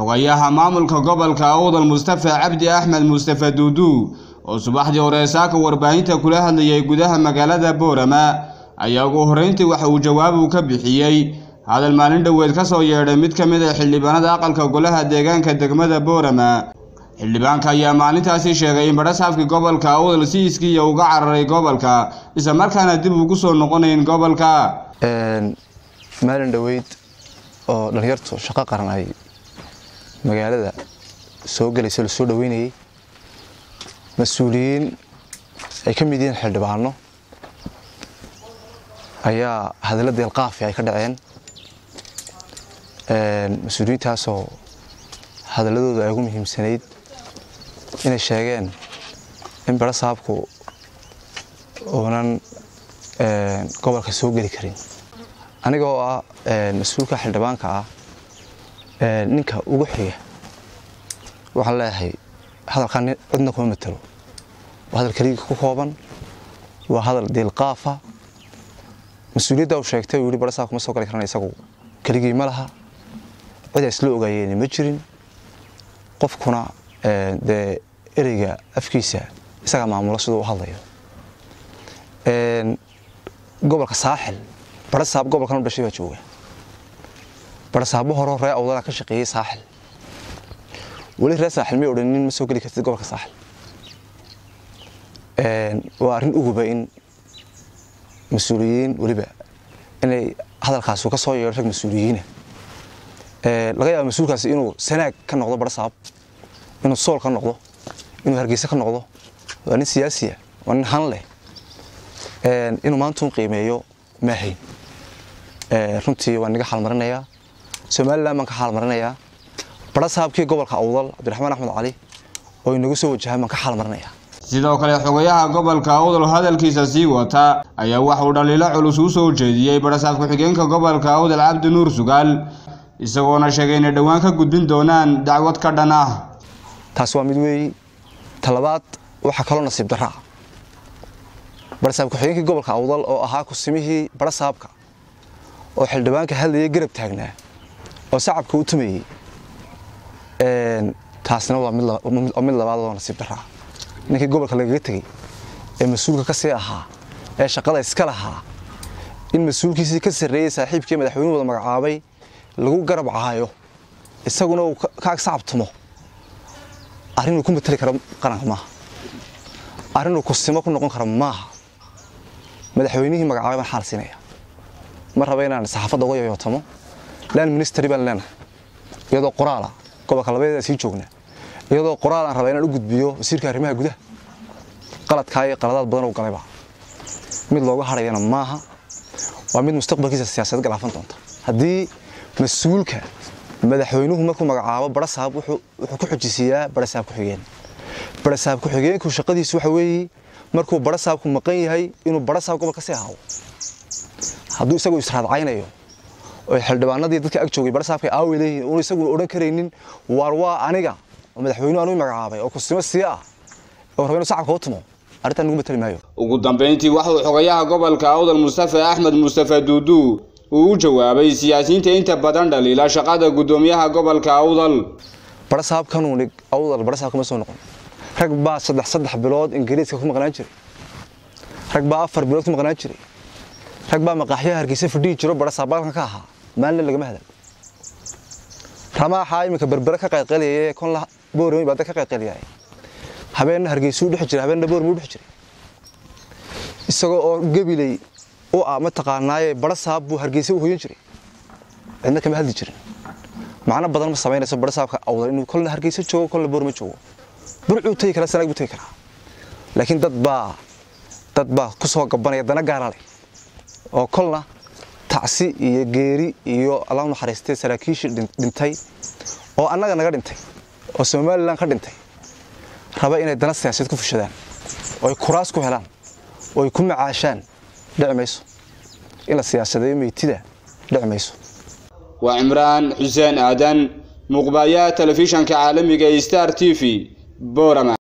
xogayaha maamulka gobolka awdal mustafa cabdi axmed mustafa duudu oo subaxdii hore saaka warbaahinta kula hadlayay gudaha magaalada boorama ayaa ugu horreyntii waxa uu jawaab uu ka bixiyey hadal maalin dhoweed ka soo yeedhay mid ka mid a xildhibaanada aqalka golaha deegaanka degmada boorama xildhibaanka ayaa maalintaasi sheegay in badhasaafkii gobolka awdal si iskiiya uga cararay gobolka isla markaana dib ugu soo noqonayn gobolka maalin dhoweyd oo dhallinyartu shaqo qaran ay magaalada soo gelayso lasoo dhaweynayay mas-uuliyiin ay ka mid yihiin xildhibaano ayaa hadalla deelqaafi ay ka dhaceen mas-uuliyiintaasoo hadalladooda ay ugu muhiimsanayd inay sheegeen in badhasaabku uunan gobolka soo geli karin aniga oo ah mas-uulka xildhibaanka ah ninka ugu xiga waxaan leeyahay hadalkan cidna kuma matalo waa hadal keliga ku kooban waa hadal deelqaafa mas-uuliyadda uu sheegtay uu yihi badhasaab kuma soo gali karan isagu keligii ma laha cid ay isla ogaayeen ma jirin qofkuna dee ereyga afkiisa isagaa maamulo siduu u hadlayo gobolka saaxil badhasaab gobolkan u dhashay baa jooga badhasaabo horo ree awdala ka shaqeeyey saaxil weli ree saaxil may odhanin ma soo geli kartid gobolka saaxil waa arrin uguba in mas-uuliyiin weliba inay hadalkaasu ka soo yeedho rag mas-uuliyiina laga yaaba mas-uulkaasi inuu sanaag ka noqdo badhasaab inuu sool ka noqdo inuu hargeysa ka noqdo waa nin siyaasiya waa nin han leh inuu maantuun qiimeeyo maahayn runtii waan naga xaalmarinayaa somalilan baan ka xaalmarinayaa badhasaabkii gobolka awdal cabdiraxmaan axmed cali oo inagu soo wajahaan baan ka xaalmarinayaa sidoo kale xogayaha gobolka awdal hadalkiisa sii wata ayaa waxauu dhaliilo culus u soo jeediyey badhasaab ku-xigeenka gobolka awdal cabdi nuur sugaal isagoona sheegay inay dhowaan ka gudbin doonaan dacwad ka dhan ah taasi waa mid weeyi talabaad waxaa kaloo nasiib daraa badhasaab ku-xigeenkii gobolka awdal oo ahaa kusimihii badhasaabka oo xildhibaanka hadlayay garab taagnaa oo sacabka u tumayey taasina waa mid labaad oo nasiib daraa ninkii gobolka lagaga tegey ee mas-uulka ka sii ahaa ee shaqada iska lahaa in mas-uulkiisii ka sarreeyey saaxiibkii madaxweynuhu wada magacaabay lagu garab caayo isaguna uu ka ag sacabtumo arrinuu ku matali karo qaranka maaha arrinuu kusimo ku noqon karo maaha madaxweynihii magacaabay baan xaal siinaya ma raba inaan saxaafadda uga yoyootamo lan ministry baan leenahay iyadoo qoraala gobolka labadeeda sii joognaa iyadoo qoraal aan rabaa inaan u gudbiyo wasiirka arrimaha gudaha qaladkaa iyo qaladaad badan u galayba mid looga hadhayana maaha waa mid mustaqbalkiisa siyaasadeed galaafan doonta haddii mas-uulka madaxweynuhu markuu magacaabo badhasaab wuxuu ku xujisiiyaa badhasaab ku-xigeen badhasaab ku-xigeenku shaqadiisu waxa weeye markuu badhasaabku maqan yahay inuu badhasaab gobolka sii ahaado hadduu isagu israadcaynayo oo xildhibaanadii dadka ag joogay badhasaabka aawi leeyihin uun isagu odhan karaynin waar waa aniga oo madaxweynuhu anuu magacaabay oo kusimo sii ah oo raba inuu sacabka u tumo arrintan nagu matali maayo ugu dambayntii waxauu xogayaha gobolka awdal mustafa axmed mustafa duudu uu u jawaabay siyaasiyiinta inta badan dhaliila shaqada guddoomiyaha gobolka awdal badhasaabkanuu awdal badhasaab kama soo noqon rag baa saddex saddex bilood ingiriiska ku maqnaan jiray rag baa afar bilood ku maqnaan jiray rag baa maqaaxyaha hargeysa fadhihi jiro badhasaab balkan ka ahaa maalina lagama hadal ramaaxaa iminka berbere ka qayqaliyay kon boorami baa dad ka qayqaliyay habeenna hargeysuu dhex jiray habeenna boorami u dhex jiray isagoo oo gabiley u ah mataqaanaaye badhasaab buu hargeysa u hoyan jiray cidna kama hadli jirin macno badan ma samaynayso badhasaabka awdal inuu kolna hargeysa joogo kolna boorama joogo burcuu tegi karaa sanaag buu tegi karaa laakiin dad baa dad baa ku soo gabanaya dana gaara leh oo kolna tacsi iyo geeri iyo alla naxariistay saraakiishii dhintay oo annaga naga dhintay oo somalilan ka dhintay raba inay dana siyaasadeed ku fushadaan oo ay kuraas ku helaan oo ay ku macaashaan dhici mayso in la siyaasadeeyo meytida dhici mayso waa cimraan xuseen aadan muuqbaayaha telefishanka caalamiga ee star t v boorama